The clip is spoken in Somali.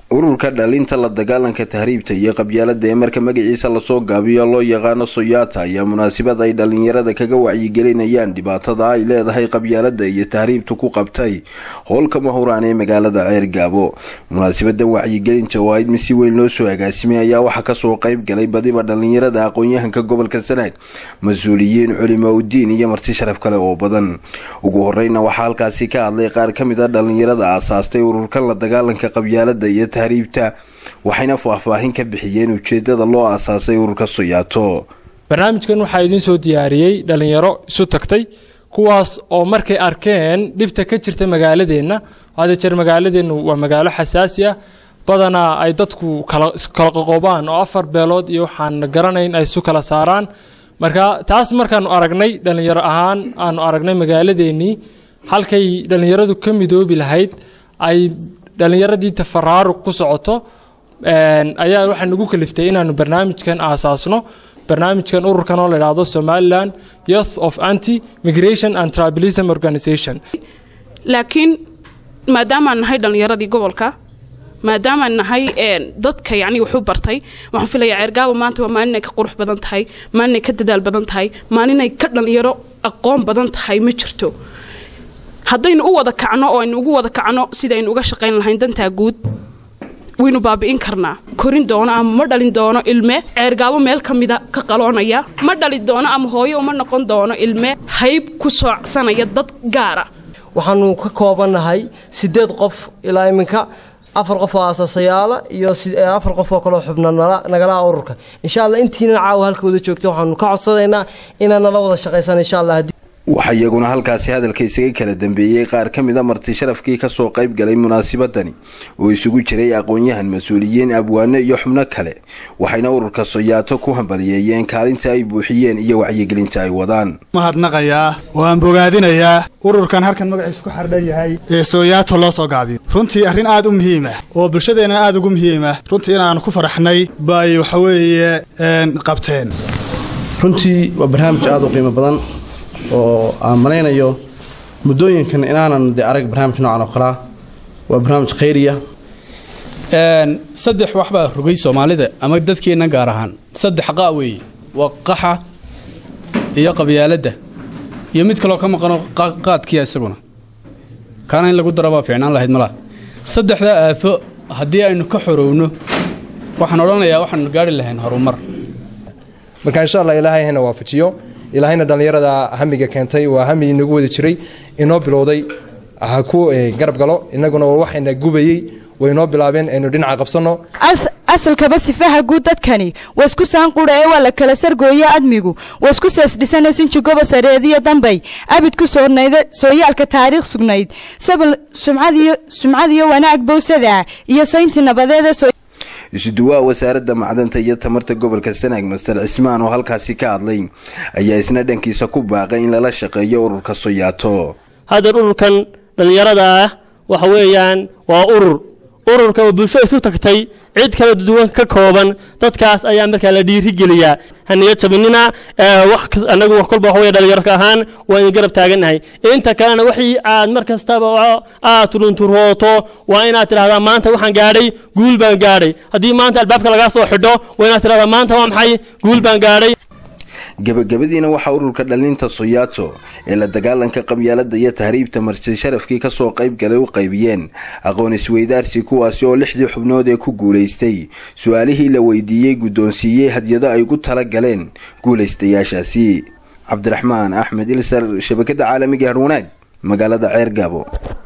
ururka dhalinta la dagaalanka tahriibta iyo qabyaalada ee marka magaciisa lasoo gaabiyo loo yaqaano soyaata ayaa munaasabad ay dhalinyarada kaga wacyigelinayaan dhibaatada ay leedahay qabyaalada iyo tahriibtu ku qabtay howlka mahuraan ee magaalada ceer gaabo munaasabadan wacyigelinta oo ayd mid si weyn loo soo agaasimay ayaa waxaa kasoo qayb galay badiba dhalinyarada aqoon-yahanka gobolka sanaag mas-uuliyiin culimo udiin iyo marti sharaf kale oo badan ugu horeyna waxaa halkaasi ka hadlay qaar ka mid a dhalinyarada aasaastay ururkan la dagaalanka qabyaalada iyo tahriibta waxayna faahfaahin ka bixiyeen ujeedada loo aasaasay ururka soyaato barnaamijkan waxaa idiin soo diyaariyey dhalinyaro isu tagtay kuwaas oo markay arkeen dhibta ka jirta magaaladeenna hada jeer magaaladeennu waa magaalo xasaasi ah badanaa ay dadku kala qoqobaan oo afar beelood iyo waxaan garanayn ay isu kala saaraan marka taas markaanu aragnay dhalinyaro ahaan aanu aragnay magaaladeennii halkay dhalinyaradu ka midoobi lahayd ay dhalinyaradii tafaraaruq ku socoto ayaa waxaa nagu kaliftay inaanu barnaamijkan aasaasno barnaamijkan ururkan oo la idhaahdo somaliland youth of anti migration and tribalism organization laakiin maadaamaan nahay dhallinyaradii gobolka maadaamaan nahay dadka yacni waxu bartay waxaan filayaa ceergaabo maanta waa maalinay ka qurux badan tahay maalinay ka dadaal badan tahay maalinay ka dhallinyaro aqoon badan tahay ma jirto haddaynu u wada kacno oo aynu ugu wada kacno sidaynu uga shaqayn lahayn dantaa guud waynu baabi'in karnaa korin doono ama ma dhalin doono ilme ceergaabo meel ka mida ka qaloonaya ma dhali doono ama hooyo uma noqon doono ilme hayb ku soocsanaya dad gaara waxaanu ka koobannahay sideed qof ilaa iminka afar qof oo aasaasayaala iyo afar qof oo kaloo xubna nagalaha ururka insha alla intiina caawa halkawada joogta waxaanu ka codsanaynaa inaan nala wada shaqaysaan insha allah waxaa iyaguna halkaasi hadalka isaga kala dambeeyey qaar ka mid a marti sharafkii kasoo qayb galay munaasabadani oo isugu jiray aqoon-yahan mas-uuliyiin abwaano iyo xubno kale waxayna ururka soyaato ku hambaliyeeyeen kaalinta ay buuxiyeen iyo wacyigelinta ay wadaan mahadnaqayaa oo aan bogaadinayaa ururkan halkan magaciisu ku xardhan yahay ee soyaato loo soo gaabiyo runtii arrin aad u muhiimah oo bulshadeenna aad ugu muhiimah runtii inaanu ku faraxnay bay waxaweeye qabteen runtii waa barnaamij aad u qiimo badan oo aan malaynayo muddooyinkan inaanan de arag barnaamij noocan oo kalea waa barnaamij khayriya saddex waxbaa rogay soomaalida ama dadkeenna gaar ahaan saddex qaa weeye waa qaxa iyo qabyaaladda iyo mid kaloo ka maqano qaadkiya isaguna kaana in lagu dara baa fiicnaan lahayd malaa saddexdaa aafo haddii aynu ka xorowno waxaan odhanayaa waxaanu gaari lahayn horumar marka insha allah ilaahay hana waafajiyo ilaahayna dhallinyarada hamiga keentay waa hami inagu wada jiray inoo bilowday ha ku garab galo inaguna waa waxayna gubayey waynoo bilaabeen aynu dhinaca qabsanno asalkaba sifaha guud dadkani waa isku saanqudha ee waa la kala sargooye admigu waa isku seesdhisana sinjigoba sareediyo dambay abid ku soornayda sooyaalka taariikh sugnayd sabal sumcadiyo wanaag bowsada iyo saynti nabadeeda isuduwaha wasaaradda macdanta iyo tamarta gobolka sanaag master cismaan oo halkaasi ka hadlay ayaa isna dhankiisa ku baaqay in lala shaqeeyo ururka soyaato haddeer ururkan dhallinyarada ah waxa weeyaan waa urur ururka oo bulsho isu tagtay cid kala duwan ka kooban dadkaas ayaa markaa la dhiirigeliyaa haniya jabinina anagu wax kolba waxawey dhalinyarka ahaan waynu garab taagannahay inta kalena wixii aad mar kastaba aad turunturooto waa inaad tidhahdaa maanta waxaan gaadhay guul baan gaadhay haddii maanta albaabka lagaa soo xidho waa inaad tidhahdaa maanta waa maxay guul baan gaadhay gabagabadiina waxaa ururka dhalinta soyaato ee la dagaalanka qabyaalada iyo tahriibta marti sharafkii kasoo qayb galay u qaybiyeen aqoon isweydaarsi kuwaasi oo lixdii xubnood ee ku guulaystay su-aalihii la weydiiyey guddoonsiiyey hadyado ay gu tala galeen guulaystayaashaasi cabdiraxmaan axmed ilsar shabakada caalamiga harwanaag magaalada ceer gaabo